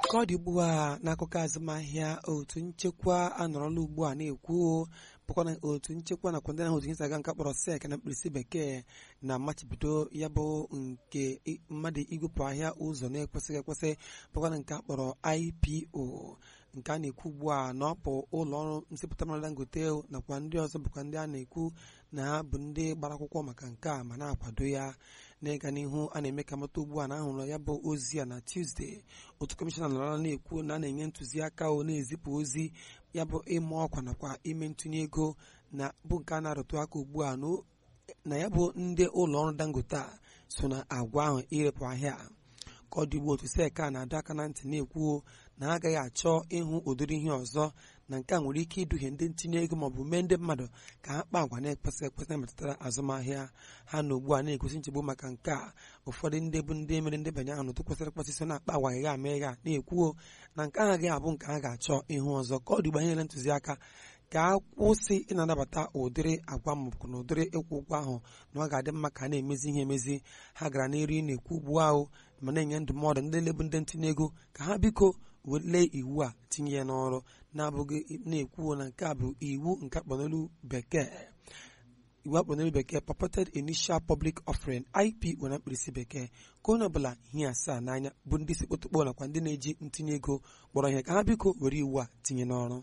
ka ọ dị ugbu a n'akụkọ azụmahịa otu nchekwa anọrọla ugbu a na-ekwu bụkwa na otu nchekwa nakwa ndị ahụ otu isi aga nke kpọrọ sek na mkpirisi bekee na-amachibido ya bụ nke mmadụ igwepụ ahịa ụzọ na-ekwesịghị ekwesị bụkwa na nke a kpọrọ IPO nke a na-ekwu ugbu a na ọ bụ ụlọ ọrụ nsịpụta mmanụ Dangote nakwa ndị ọzọ bụkwa ndị a na-ekwu na ha bụ ndị gbara akwụkwọ maka nke a ma na-akwado ya n'ịga n'ihu a na-eme ka mata ugbu a na ahụrụ ya bụ ozi a na Tuesday otu kọmishọna nọrọ na-ekwu na a na-enye ntụziaka o na-ezipụ ozi ya bụ ịma ọkwa nakwa ime ntụnye ego na bụ nke a na-arụtụ aka ugbu a na ya bụ ndị ụlọ ọrụ Dangote a so na agwa ahụ irepụ ahịa ka ọ dị ugbu otu seka na-adọ aka na ntị na-ekwuo na ha agaghị achọ ịhụ ụdịrị ihe ọzọ na nke a nwere ike iduhie ndị ntinye ego maọbụ mee ndị mmadụ ka ha kpaa agwa na-ekwesị ekwesị na-emetụtara azụmahịa ha na ugbu a na-egosi nchegbu maka nke a ụfọdụ ndị bụ ndị mere ndebanye ahụ n'otu kwesịrị ekwesị so na-akpa agwa gha ama ịgha na-ekwuo na nke ahụ agaghị abụ nke ha ga-achọ ịhụ ọzọ ka ọ dị ugbu anyere ntụziaka ka a kwụsị ịna-anabata ụdịrị agwa maọbụ na ụdịrị ịkwụ ụgwọ ahụ na ọ ga-adị mma ka a na-emezi ihe emezi ha gara n'eri na-ekwu ugbu ahụ ma na-enye ndụmọdụ ndị lebu ndị ntinye ego ka ha biko wele iwu a tinye ya n'ọrụ na-abụghị na-ekwu na nke a bụ iwu nke akpọnolu bekee iwu akpọnolu bekee purported initial public offering IPO na mkpirisi bekee ka onye ọbụla ihe asaa n'anya bụ ndị si kpotokpo nakwa ndị na-eji ntinye ego kpọrọ ihe ka ha biko were iwu a tinye n'ọrụ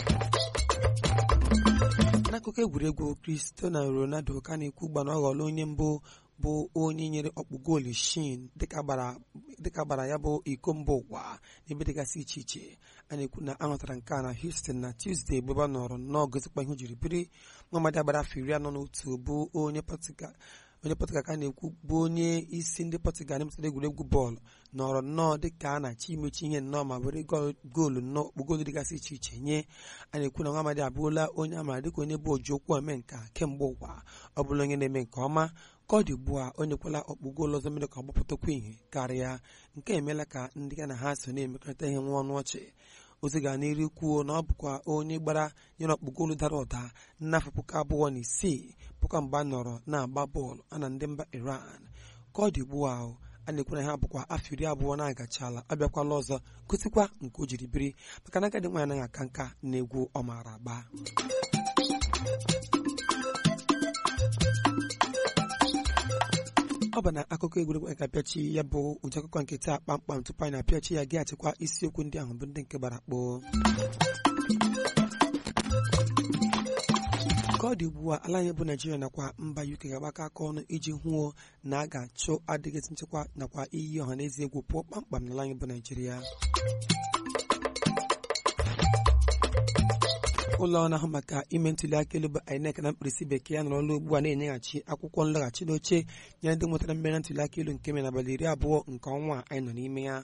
n'akụkọ egwuregwu Cristiano Ronaldo ka na-ekwu gba na ọ ghọọla onye mbụ bụ onye nyere ọkpụ goolu shin dịka gbara ya bụ iko mba ụwa n'ebe dịgasị iche iche a na-ekwu na ahụtara nke a na Houston na Tuesday ebe ọ nọrọ nnọọ gozikwa ihe o jiri biri Muhammad agbara afọ iri anọ na otu bụ onye Portugal onye Portugal ka na-ekwu bụ onye isi ndị Portugal na-emetụta egwuregwu bọọlụ nọrọ nnọọ dịka a na-achọ imechi ihe nnọọ ma were goolu nnọọ ọkpụ goolu dịgasị iche iche nye a na-ekwu na Muhammad abụrụla onye amara dịka onye bụ oji okwu ome nka kemgbe ụwa ọ bụla onye na-eme nke ọma ka ọ dị ugbu a onye kwela ọkpụ goolu ọzọ mere ka ọ gbapụtakwa ihe karịa nke emeela ka ndị ya na ha so na-emekọrịta ihe nwa ọnụ ọchị ozi ga n'iru kwuo na ọ bụkwa onye gbara nyere ọkpụ goolu dara ụda n'afọ puku abụọ na isii puku mgbe a nọrọ na-agba bọọlụ a na ndị mba Iran ka ọ dị ugbu a a na-ekwu na ha bụkwa afọ iri abụọ na-agachala abịakwala ọzọ gosikwa nke o jiri biri maka na agadi nwaanyị anaghị aka nka na egwu ọ maara agba ọ bụ na akụkọ egwuregwu anyị ga-apịachi ya bụ ụdị akụkọ nke taa kpamkpam tupu anyị na-apịachi ya gị achịkwa isiokwu ndị ahụ bụ ndị nke gbara kpoo ka ọ dị ugbu a ala anyị bụ naijiria nakwa mba UK ga-agbakọ aka ọnụ iji hụo na a ga-achụ adịghịzi nchekwa nakwa iyi ọha na eze egwu pụọ kpamkpam n'ala anyị bụ naijiria ụlọ ọrụ ahụ maka ime ntuli aka elu bụ INEC na mkpirisi bekee anọrọla ugbu a na-enyeghachi akwụkwọ nlọghachi n'oche nyere ndị nwetara mmeri na ntuli aka elu nke mere n'abalị iri abụọ nke ọnwa anyị nọ n'ime ya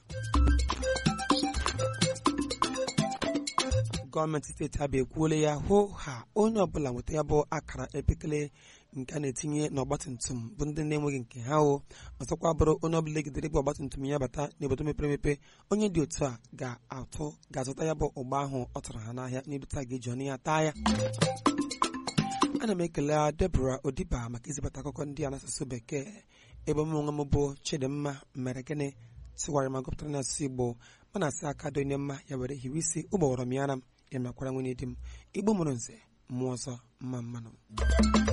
gọọmenti steeti abịa ekwuola ya hụ ha onye ọbụla nweta ya bụ akara epekele nke a na-etinye n'ọgbatumtum bụ ndị na-enweghị nke ha o ọzọkwa bụrụ onye ọbụla egidere bụ ọgbatumtum ya bata n'obodo mepere emepe onye dị otu a ga-atụ ga-azụta ya bụ ụgba ahụ ọ tụrụ ha n'ahịa n'ebute a ga-eji ọnụ ya taa ya ana m ekele Deborah Odiba maka izibata akụkọ ndị a n'asụsụ bekee ebe m onwe m bụ Chidimma mere gịnị tịwara ma gụpụtara n'asụsụ Igbo mana asị aka dị onye mma ya were hiwe isi ụgbọghọrọ m ya ara m ya makwara nwunye di m igbo mụrụ nze mmụọ ọzọ mma mmanụ